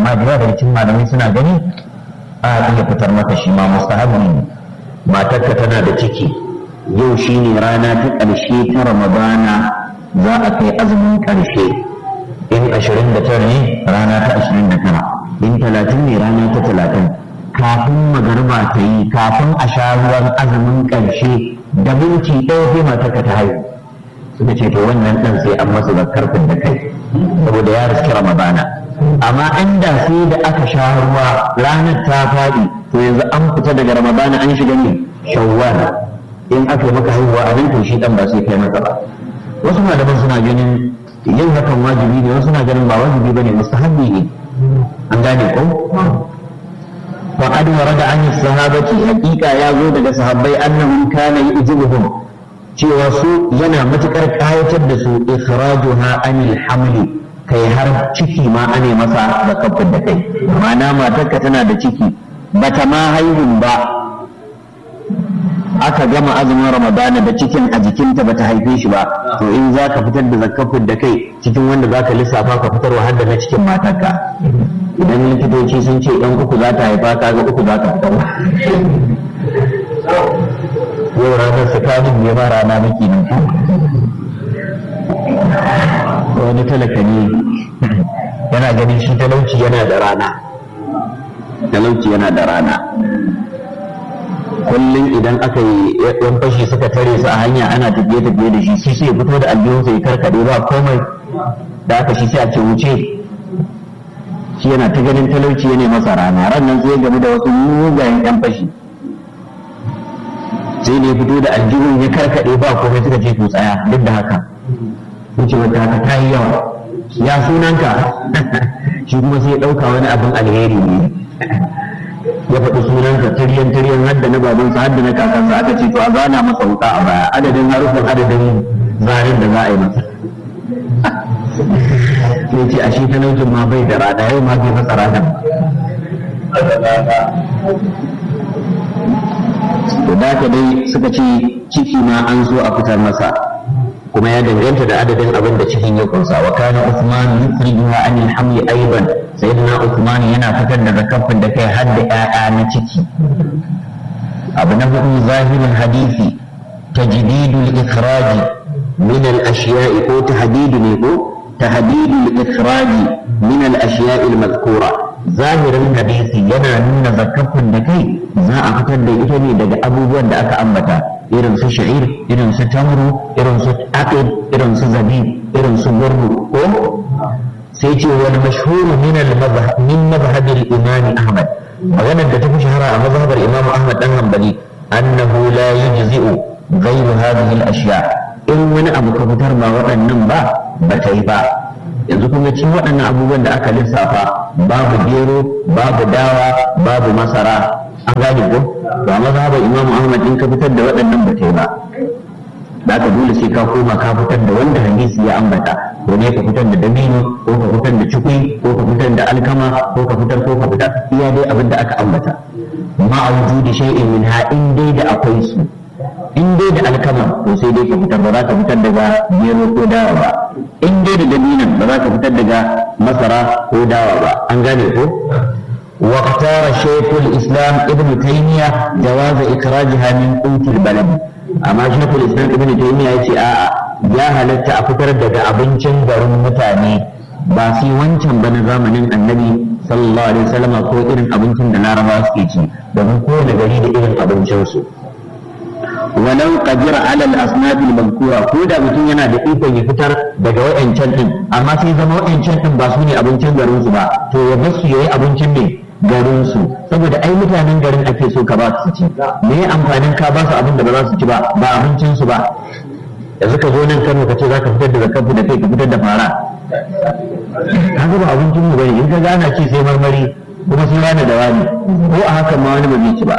amma da yawa daga cikin malamai suna gani a iya fitar maka shi ma mustahabi ne matarka tana da ciki yau shine rana ta ƙarshe ta ramadana za a kai azumin ƙarshe in ashirin da tara ne rana ta ashirin da tara in talatin ne rana ta talatin kafin magarba ta yi kafin a sha ruwan azumin ƙarshe da minti ɗaya sai matarka ta haihu suka ce to wannan ɗan sai an masa zakar da kai saboda ya riski ramadana amma inda sai da aka sha ruwa ranar ta faɗi to yanzu an fita daga ramadana an shiga ne shawwal in aka yi maka haihuwa a nan to shi ɗan ba sai kai masa ba wasu malaman suna ganin yin hakan wajibi ne wasu na ganin ba wajibi bane mustahabbi ne an gane ko وقد ورد عن الصحابة حقيقة يا زود صحابي أنهم كان يعجبهم cewa su yana matuƙar ƙayatar da su ikhrajuha anil hamli kai har ciki ma ane masa da kafin da kai ma'ana matarka tana da ciki bata ma haihun ba aka gama azumin ramadana da cikin a jikinta bata haife shi ba to in za ka fitar da zakafin da kai cikin wanda za ka lissafa ka fitar wa da na cikin matarka idan likitoci sun ce ɗan uku za ta haifa ka ga uku za ka fitar yau ranar tsakanin ne ma rana maki nan wani talaka ne yana ganin shi talauci yana da rana talauci yana da rana kullum idan aka yi yan fashi suka tare su a hanya ana tafiye tafiye da shi shi sai fito da aljihunsa ya karkade ba komai da aka shi sai a ce wuce shi yana ta ganin talauci yana masa rana ran nan sai game da wasu mugayen yan fashi sai ne fito da aljihun ya karkade ba komai suka ce to tsaya duk da haka wuce wata haka ta yi yawa ya sunanka shi kuma sai ya ɗauka wani abin alheri ne ya faɗi sunansa tiryan tiryan hadda na babansa hadda na kakansa aka ce to a zana masa wuka a baya adadin harufan adadin zarin da za a yi masa sai ce a shi talaucin ma bai da rana yau ma bai masa ranar to da dai suka ce ciki ma an zo a fitar masa kuma ya danganta da adadin abin da cikin ya kunsa wa kana Uthman yukhrijuha an al-hamli aidan sayyidina Uthman yana fitar da zakafin da kai har da ƴaƴa na ciki abu na hudu zahirin hadisi tajdidul ikhraj min al-ashiya'i ko tahdidu ne ko tahdidul ikhraj min al-ashiya'i al-madhkura zahirin hadisi yana nuna zakafin da kai za a fitar da ita ne daga abubuwan da aka ambata irin su sha'ir irin su tamru irin su aqid irin su zabib irin su gurru ko sai ce wani mashhuru min al-mazhab min mazhab al-imam ahmad maganar da ta fi shahara a mazhabar imam ahmad dan hanbali annahu la yujzi'u ghayru hadhihi al-ashya in wani abu ka fitar ba waɗannan ba ba ta yi ba yanzu kun ga cikin waɗannan abubuwan da aka lissafa babu gero babu dawa babu masara an gane ko to a mazhabar imam ahmad in ka fitar da waɗannan ba ta yi ba da aka dole sai ka koma ka fitar da wanda hadisi ya ambata ko ne ka fitar da dabino ko ka fitar da cikui ko ka fitar da alkama ko ka fitar ko ka fitar iya dai abin da aka ambata ma a wujudi shay'in min ha in dai da akwai su in dai da alkama to sai dai ka fitar ba za ka fitar daga gero ko dawa ba in dai da dabinan ba za ka fitar daga masara ko dawa ba an gane ko واختار شيخ الاسلام ابن تيميه جواز اخراجها من قوت البلد amma shekul islam ibn taymiya yace a'a ya halatta a fitar daga abincin garin mutane ba sai wancan ba na zamanin annabi sallallahu alaihi wasallam ko irin abincin da larabawa suke ci domin kowane gari da irin abincinsu walau qadira ala al-asnaf al-mazkura ko da mutum yana da ikon ya fitar daga wayancan din amma sai zama wayancan din ba su ne abincin garin su ba to ya bar su yayi abincin ne garin su saboda ai mutanen garin ake so ka ba su ci me amfanin ka ba su abin da ba za su ci ba ba abincin su ba yanzu ka zo nan Kano ka ce zaka fitar da zakafu da kai ka fitar da fara kaga ba abincin mu bane in ka gana ci sai marmari kuma sai wani da wani ko a hakan ma wani ba zai ci ba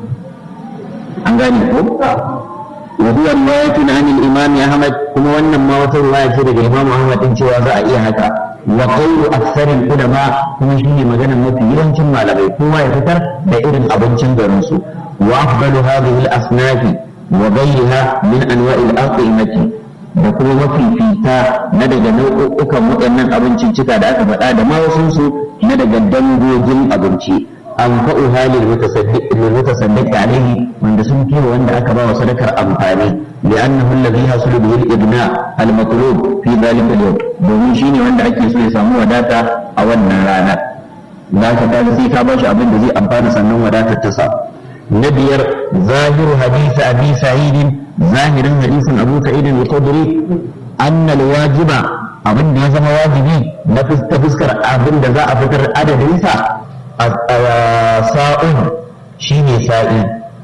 an gane ko wa huwa riwayatun an al-imam Ahmad kuma wannan ma wata riwaya ce daga Imam Ahmad din cewa za a iya haka wa qawlu aktharil ulama kuma shine magana mafi yawancin malamai kowa ya fitar da irin abincin garin su wa afdalu hadhihi al-asnaf wa ghayriha min anwa'i al-aqimati da kuma mafifita na daga nau'ukan waɗannan abinciccika da aka faɗa da ma wasu na daga dangogin abinci an fa'u halin mutasaddiq alaihi wanda sun fi wanda aka ba wa sadakar amfani li'annahu alladhi hasulu bihi al-ibna al-matlub fi dhalika al-yawm domin shine wanda ake so ya samu wadata a wannan rana da ka ta sai ka bashi abin da zai amfana sannan wadatar ta sa na biyar zahiru hadisi abi sa'id zahirin hadisin abu sa'id al-khudri anna al-wajiba abin da ya zama wajibi na fuskar abin da za a fitar adadinsa sa'un shine sa'i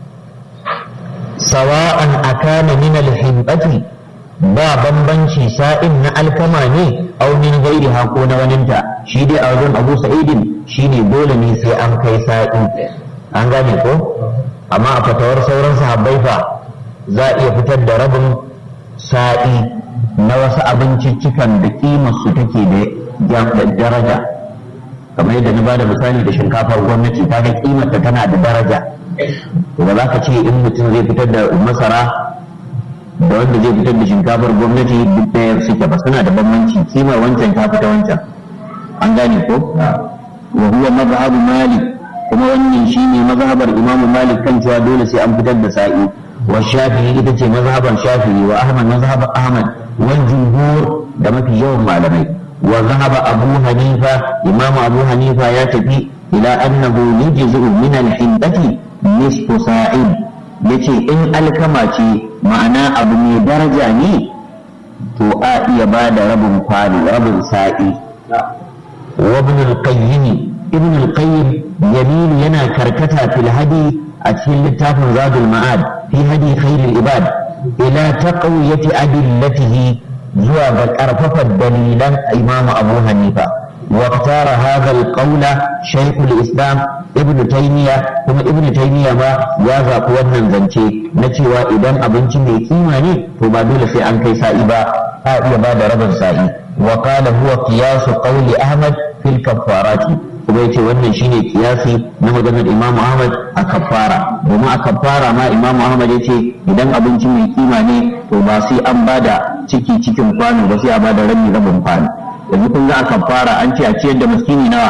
sawa'an akana min al-himbati ba bambanci sa'in na alkama ne aw min ghairi ko na waninta shi dai a wajen Abu Sa'idin shine dole ne sai an kai sa'i an gane ko amma a fatawar sauran sahabbai fa za a iya fitar da rabin sa'i na wasu abinciccikan da kimar su take da daraja kamar yadda na ba da misali da shinkafar gwamnati ta ga kimarta tana da daraja to ba za ka ce in mutum zai fitar da masara da wanda zai fitar da shinkafar gwamnati duk ɗaya suke ba suna da bambanci kimar wancan ta fita wancan an gane ko wa huwa mazhabu malik kuma wannan shine mazhabar imam malik kan cewa dole sai an fitar da sa'i wa shafi'i ita ce mazhabar shafi'i wa ahmad mazhabar ahmad wal jumhur da mafi yawan malamai وذهب أبو حنيفة إمام أبو حنيفة يتفي إلى أنه يجزء من الحنبة نصف ساع yace in alkama ce ma'ana abu mai daraja ne to a iya ba da rabin kwano rabin sa'i wa ibn al-qayyim ibn al-qayyim yamin yana karkata fil hadi a cikin littafin zadul ma'ad fi hadi khairul ibad ila taqwiyati adillatihi zuwa ga ƙarfafa dalilan imamu abu hanifa واختار هذا القول شيخ الإسلام ابن تيمية كما ابن تيمية ما يازا قوانا زنشي نتوى إذن أبنشي مي كيماني فما دول في أن كي سائبا آئي بعد رب سائي وقال هو قياس قول أحمد في الكفارات kuma yace wannan shine kiyasi na maganar Imam Ahmad a kafara domin a kafara ma Imam Ahmad yace idan abinci mai kima ne to ba sai an bada ciki cikin kwano ba sai a bada rabi rabin kwano yanzu kun ga a kafara an ce a ciyar da miskini nawa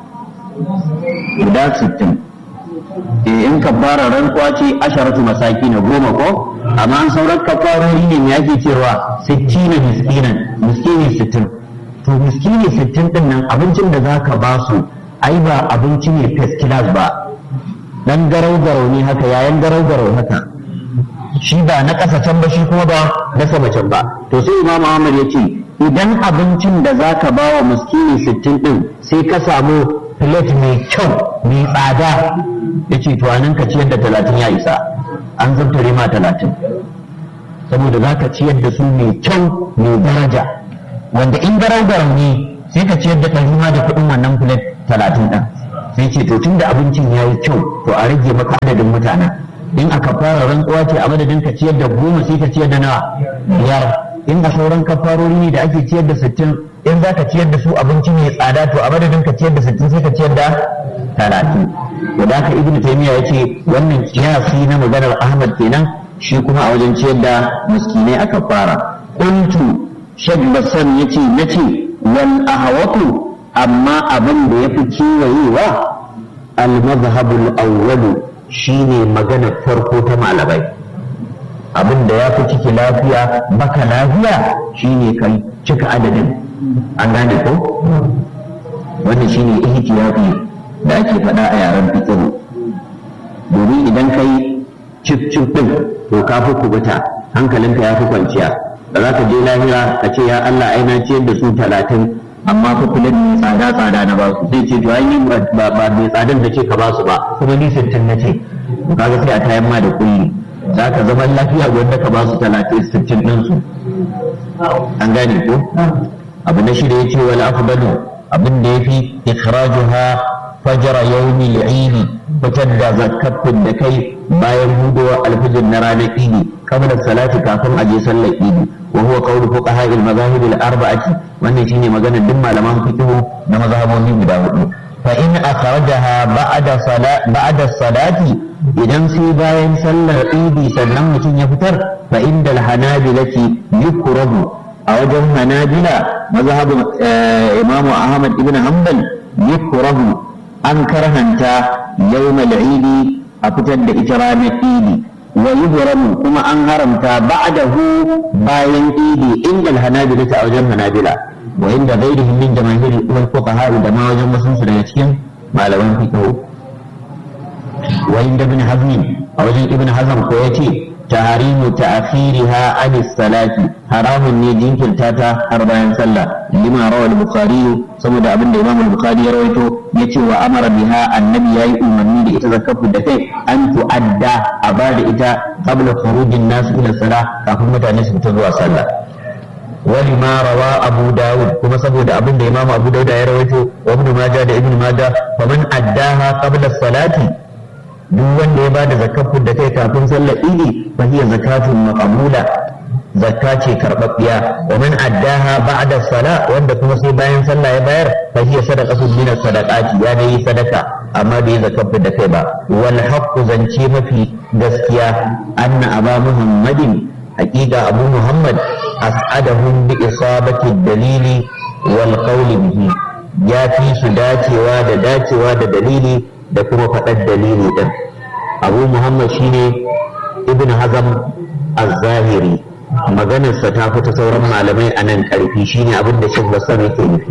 guda sittin eh in kafara rantsuwa ce asharatu masaki na goma ko amma an sauran kafarori ne me ake cewa sittina miskinan miskini sittin to miskini sittin din nan abincin da zaka ba su ai ba abinci ne first class ba dan garau garau ne haka yayan garau garau haka shi ba na ƙasa can ba shi kuma ba na sama can ba to sai imam Ahmad ya ce idan abincin da zaka ba wa miskini sittin din sai ka samu plate mai kyau mai tsada ya ce to anan ka ciyar da talatin ya isa an zabtare ma talatin saboda za ka ciyar da su mai kyau mai daraja wanda in garau garau ne sai ka ciyar da ɗari ma da kuɗin wannan plate talatin ɗin sai ce to tunda abincin ya yi kyau to a rage maka adadin mutanen in aka fara rantsuwa ce a madadin ka ciyar da goma sai ka ciyar da nawa biyar in a sauran kafarori ne da ake ciyar da sittin in za ka ciyar da su abinci mai tsada to a madadin ka ciyar da sittin sai ka ciyar da talatin to da haka ibnu taymiya ya ce wannan kiyasi na maganar ahmad kenan shi kuma a wajen ciyar da miskinai aka fara kuntu shek basan ya ce na ce wal ahawatu amma abin da ya fi kiwayewa al-mazhabul awwalu shine magana farko ta malamai abin da ya fi ciki lafiya baka lafiya shine kai cika adadin an gane ko wannan shine ihtiyafi da ake faɗa a yaren fiqh domin idan kai cif cif din to ka fi kubuta hankalinka ya fi kwanciya da za ka je lahira ka ce ya Allah ai na ciyar da su talatin amma fa kula mai tsada tsada na ba su zai ce to ai ni ba ba mai tsadan da ce ka ba su ba kuma ni sittin na ce kaga sai a tayan ma da kulli za ka zama lafiya wanda ka ba su talatin sittin ɗin su an gane ko abu na shida ya ce wal afdalu abin da yafi ikhrajuha fajra yawmi al-eid fitar da zakatin da kai bayan hudowa alfijir na ranar idi kamar salati kafin a je sallar idi wa huwa qawlu fuqaha al-madahib al-arba'ati wannan shine maganar duk malaman fiqh na mazhabobi guda hudu fa in akhrajaha ba'da salat ba'da salati idan sai bayan sallar idi sannan mutum ya fitar fa inda al-hanabilati yukrahu a wajen hanabila mazhabin imamu ahmad ibn hanbal yukrahu an karhanta yawmal idi a fitar da ita ranar idi wa yuhramu kuma an haramta ba'dahu bayan idi inda hanabila ta wajen hanabila wa inda ghairihim min jamaahiri wal fuqaha da ma wajen wasu daga cikin malaman fiqh wa inda ibn hazm a wajen ibn hazm ko yace tahrimu ta'khiriha an salati haramun ne jinkirta ta har bayan sallah lima rawal bukhari saboda abin da imam al-bukhari ya rawaito yace wa amara biha annabi yayi umarni da ita zakafu da kai an tu'adda a bada ita qabla khurujin nas ila salah kafin mutane su fita zuwa sallah ولما روى أبو داود كما سبود أبن إمام أبو داود يرويته وابن ماجه دا ابن ماجه فمن أداها قبل الصلاة duk wanda ya bada zakafin da kai kafin sallar idi fa hiya zakatun maqbula zakka ce karbabbiya wa man addaha ba'da sala wanda kuma sai bayan sallah ya bayar fa hiya sadaqatun min sadaqati ya dai sadaka amma bai zakafin da kai ba wal haqqu zance mafi gaskiya anna aba muhammadin haqiqa abu muhammad as'adahum bi isabati dalili wal qawli bihi ya fi su dacewa da dacewa da dalili da kuma faɗar dalili ɗin abu muhammad shine ibn hazam az-zahiri maganarsa ta fita sauran malamai a nan ƙarfi shine abin da shek basar yake nufi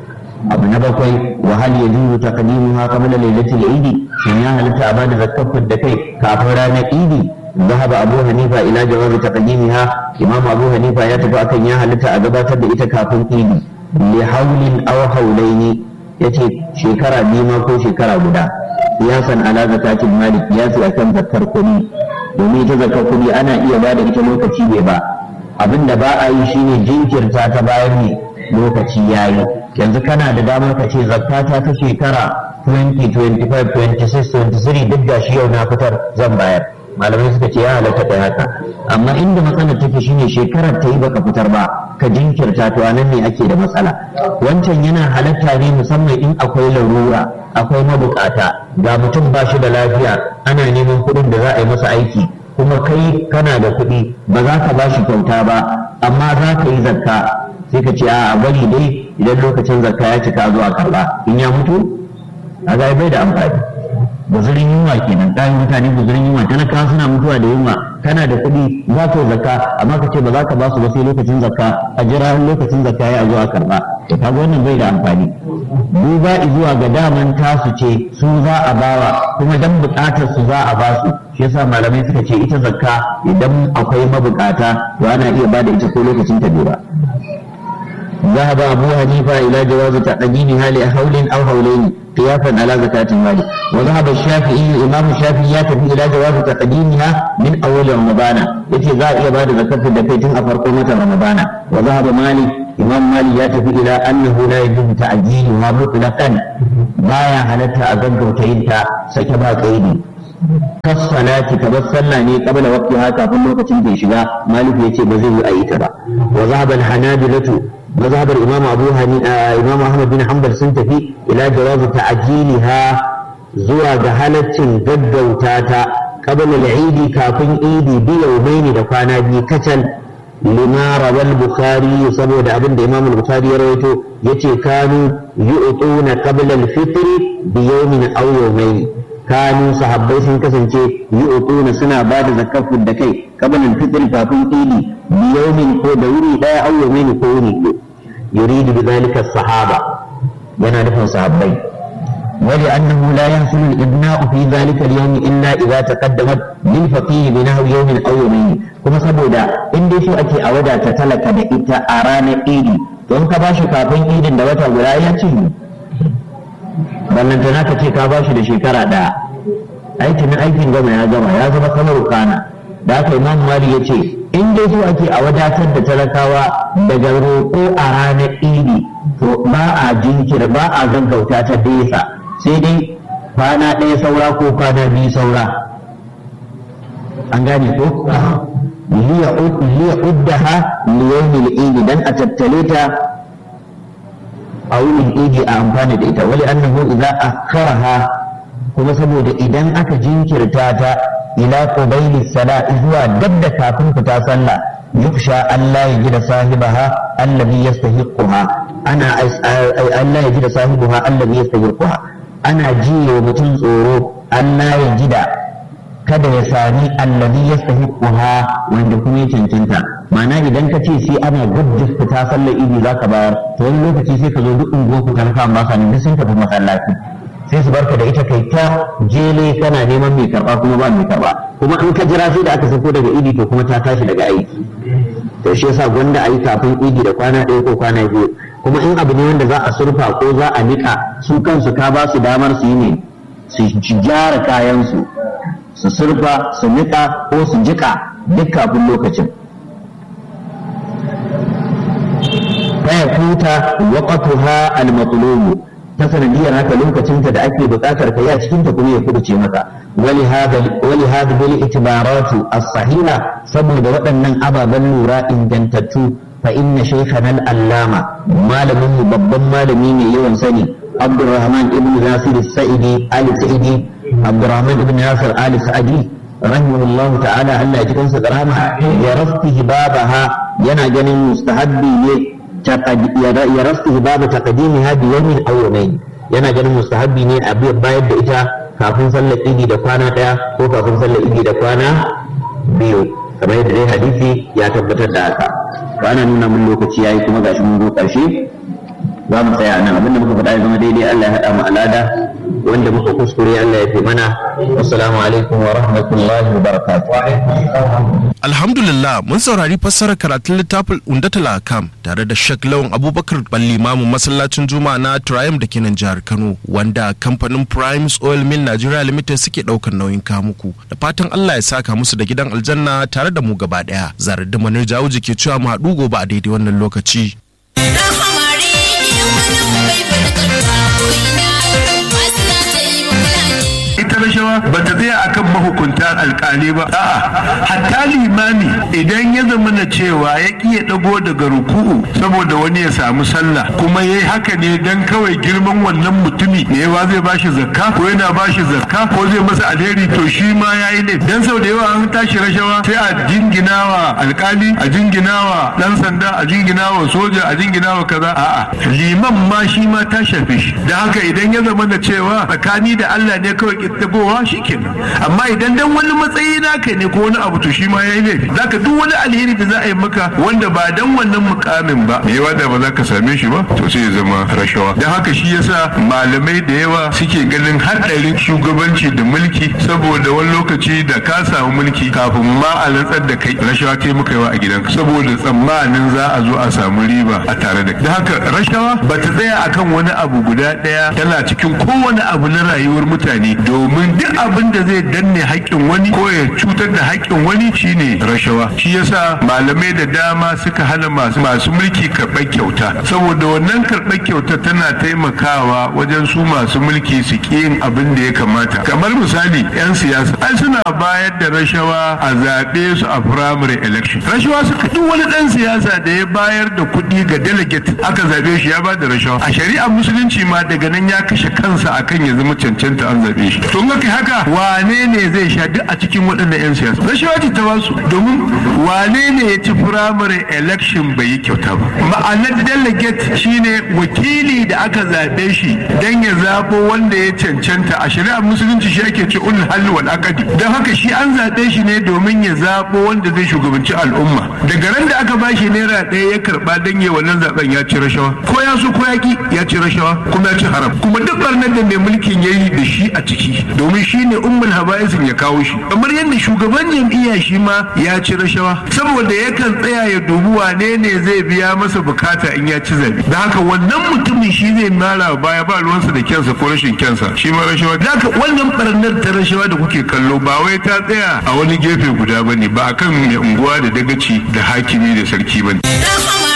abu na bakwai wa hal yajuzu taqdimuha qabla lailatul eid shin ya halitta a bada zakkar da kai kafin ranar idi ذهب أبو حنيفة إلى جواز تقديمها إمام أبو حنيفة يتبع كان يا هلتا أجابات إتا كافن إيدي لحول أو حولين yace shekara biyu ma ko shekara guda kiyasan ala zakatin mali kiyasi akan zakar kuɗi domin ita zakar kuɗi ana iya ba da ita lokaci bai ba abinda ba a yi shine jinkirta ta bayan ne lokaci yayi yanzu kana da damar ka ce zakata ta shekara 20 25 26 23 duk da shi yau na fitar zan bayar malamai suka ce ya halatta kai haka amma inda matsalar take shine shekarar ta yi baka fitar ba ka jinkirta to anan ne ake da matsala wancan yana halatta ne musamman in akwai larura akwai mabukata ga mutum ba shi da lafiya ana neman kuɗin da za a yi masa aiki kuma kai kana da kuɗi ba za ka ba shi kyauta ba amma za ka yi zakka sai ka ce a bari dai idan lokacin zakka ya cika zuwa karba in ya mutu a bai da amfani guzurin yunwa kenan kayan mutane guzurin yunwa talakawa suna mutuwa da yunwa kana da kuɗi za ka zakka amma ka ce ba za ka ba su ba sai lokacin zakka a jira lokacin zakka ya zo a karba to kaga wannan bai da amfani duba zuwa ga daman tasu ce su za a bawa kuma dan buƙatar su za a ba su shi yasa malamai suka ce ita zakka idan akwai mabukata to ana iya ba da ita ko lokacin ta bai ba ذهب أبو حنيفة إلى جواز تقديمها لحول أو حولين قياسا على زكاة المال وذهب الشافعي الإمام الشافعي يتفي إلى جواز تقديمها من أول رمضان يتي ذا إلى بعد زكاة الدكيتين أفرقمة رمضان وذهب مالك إمام مالك يتفي إلى أنه لا يجوز تعجيلها مطلقا بايا هلتها أقدر تينتا سكبا كيدي كالصلاة كبصلنا ني قبل وقتها كافل لوكتين في شغا مالك يتي بزيه أيتها وذهب الحنابلة مذهب الإمام أبو هني آه إمام أحمد بن حنبل سنتفي إلى جواز تعجيلها زوى جهلة قد وتاتا قبل العيد كافن إيدي بيومين دفانا بي كتل لما روى البخاري سبب أبن الإمام البخاري رويته يتي كانوا يؤطون قبل الفطر بيوم أو يومين kanu sahabbai sun kasance yi utuna suna ba da zakar da kai kabanin fitr kafin idi biyaumin ko da wuri daya au yawmin ko wuri ko yuridu bi zalika sahaba yana nufin sahabbai wali annahu la yahsulu al-ibna'u fi zalika al-yawm illa idza taqaddamat lil faqih bi nahwi yawmin aw yawmayn kuma saboda in dai so ake a wadata talaka da ita a ranar idi don ka bashi kafin idin da wata guda ya ce ballantana ka ce ka ba shi da shekara ɗaya aikin aikin gama ya gama ya zama kamar kana da aka imam mali ya ce in dai so ake a wadatar da talakawa daga roƙo a ranar idi to ba a jinkir ba a gaggauta ta nesa sai dai kwana ɗaya saura ko kwana biyu saura an gane ko liya uddaha liyawmil idi dan a tattale ta a wurin idi a amfani da ita wali annahu idza akharaha kuma saboda idan aka jinkirta ta ila qubayli sala zuwa dab da kafin fita sallah yukhsha Allah ya gida sahibaha allazi yastahiquha ana Allah ya gida sahibaha allazi yastahiquha ana jiye wa mutum tsoro Allah ya gida kada ya sami allazi yastahiquha wanda kuma ya cancanta ma'ana idan ka ce sai ana gudda fita sallar idi zaka bayar to wani lokaci sai ka zo duk unguwar ku kan kan ba sa duk sun tafi masallaci sai su barka da ita kai ta jele kana neman mai karba kuma ba mai karba kuma in ka jira sai da aka sako daga idi to kuma ta tashi daga aiki to shi yasa gwanda a yi kafin idi da kwana ɗaya ko kwana biyu kuma in abu ne wanda za a surfa ko za a niƙa su kansu ka ba su damar su yi ne su gyara kayansu su surfa su niƙa ko su jiƙa duk kafin lokacin faya kuta waqatuha al-matlubu ta sanadiyar haka lokacinta da ake buƙatar ka a cikin ta kuma ya kubuce maka wali hada wali hada bil itibaratu as-sahiha saboda waɗannan ababen lura ingantattu fa inna shaykhana al-allama malamin mu babban malami ne yawan sani Abdurrahman ibn Nasir al-Sa'idi al-Sa'idi Abdurrahman ibn Nasir al-Sa'idi rahimahullahu ta'ala Allah ya ji kansa karama ya rafti babaha yana ganin mustahabbi ne ya rasu babu taqdimi hadi yawmin aw yawmayn yana ganin mustahabbi ne a bayar da ita kafin sallar idi da kwana daya ko kafin sallar idi da kwana biyu kamar yadda dai hadisi ya tabbatar da haka ba ana nuna mun lokaci yayi kuma gashi mun zo karshe za mu tsaya nan abinda muka faɗa ya zama daidai Allah ya haɗa mu alada wanda muka kuskure Allah ya fi mana wassalamu alaikum wa rahmatullahi wa barakatuh Alhamdulillah mun saurari fassarar karatun littafin Undatul Akam tare da Sheikh Lawan Abubakar Ballimamu masallacin Juma'a na Triumph da ke nan jihar Kano wanda kamfanin Primes Oil Mill Nigeria Limited suke daukar nauyin kamuku da fatan Allah ya saka musu da gidan aljanna tare da mu gaba daya zarar da manar jawo ke cewa mu haɗu gobe a daidai wannan lokaci. ita rashawa ba ta tsaya akan mahukunta alkali ba a'a hatta limami idan ya zama na cewa ya ki ya dago daga ruku'u saboda wani ya samu sallah kuma yayi haka ne dan kawai girman wannan mutumi ne yawa zai bashi zakka ko yana bashi zakka ko zai masa alheri to shi ma yayi ne dan sau da yawa an tashi rashawa sai a jinginawa alkali a jinginawa dan sanda a jinginawa soja a jinginawa kaza a'a liman ma shi ma ta shafe shi da haka idan ya zama da cewa tsakani da Allah ne kawai kittabowa shikenan amma idan dan wani matsayi naka ne ko wani abu to shi ma yayi laifi zaka duk wani alheri da za a yi maka wanda ba dan wannan mukamin ba me yawa da ba za ka same shi ba to sai ya zama rashawa dan haka shi yasa malamai da yawa suke ganin haɗarin shugabanci da mulki saboda wani lokaci da ka samu mulki kafin ma a rantsar da kai rashawa kai muka yawa a gidanka saboda tsammanin za a zo a samu riba a tare da da haka rashawa ba ta tsaya akan wani abu guda ɗaya tana cikin kowane abu na rayuwar mutane domin duk abin da zai danne haƙƙin wani ko ya cutar da haƙƙin wani shine rashawa shi yasa malamai da dama suka hana masu masu mulki karɓar kyauta saboda wannan karɓar kyauta tana taimakawa wajen su masu mulki su ƙi yin abin da ya kamata kamar misali 'yan siyasa ai suna bayar da rashawa a zaɓe su a primary election rashawa suka duk wani ɗan siyasa da ya bayar da kuɗi ga delegate aka zaɓe shi ya ba da rashawa a shari'ar musulunci ma daga nan ya kashe kansa akan ya zama cancanta an zaɓe shi to in haka wane ne zai sha duk a cikin waɗannan 'yan siyasa rashawa ce ta basu domin wane ne ya ci primary election bai yi kyauta ba ma'anar delegate shine wakili da aka zaɓe shi don ya zaɓo wanda ya cancanta a shari'ar musulunci shi ake ce ulul halli wal aqdi don haka shi an zaɓe shi ne domin ya zaɓo wanda zai shugabanci al'umma daga ran da aka ba shi naira ɗaya ya karɓa don ya wannan zaɓen ya ci rashawa ko ya so ko ya ki ya ci rashawa kuma ya ci haram kuma duk barnar da mai mulkin ya yi da shi a ciki domin shi ne ummul habaisin ya kawo shi kamar yadda shugaban jam'iyya shi ma ya ci rashawa saboda yakan tsaya ya dubi wane ne zai biya masa bukata in ya ci zabe da haka wannan mutumin shi zai mara baya ba ruwansa da kyansa ko rashin kyansa shi ma rashawa da haka wannan barnar ta rashawa da kuke kallo ba wai ta tsaya a wani gefe guda bane ba akan mai unguwa da dagaci da hakimi da sarki bane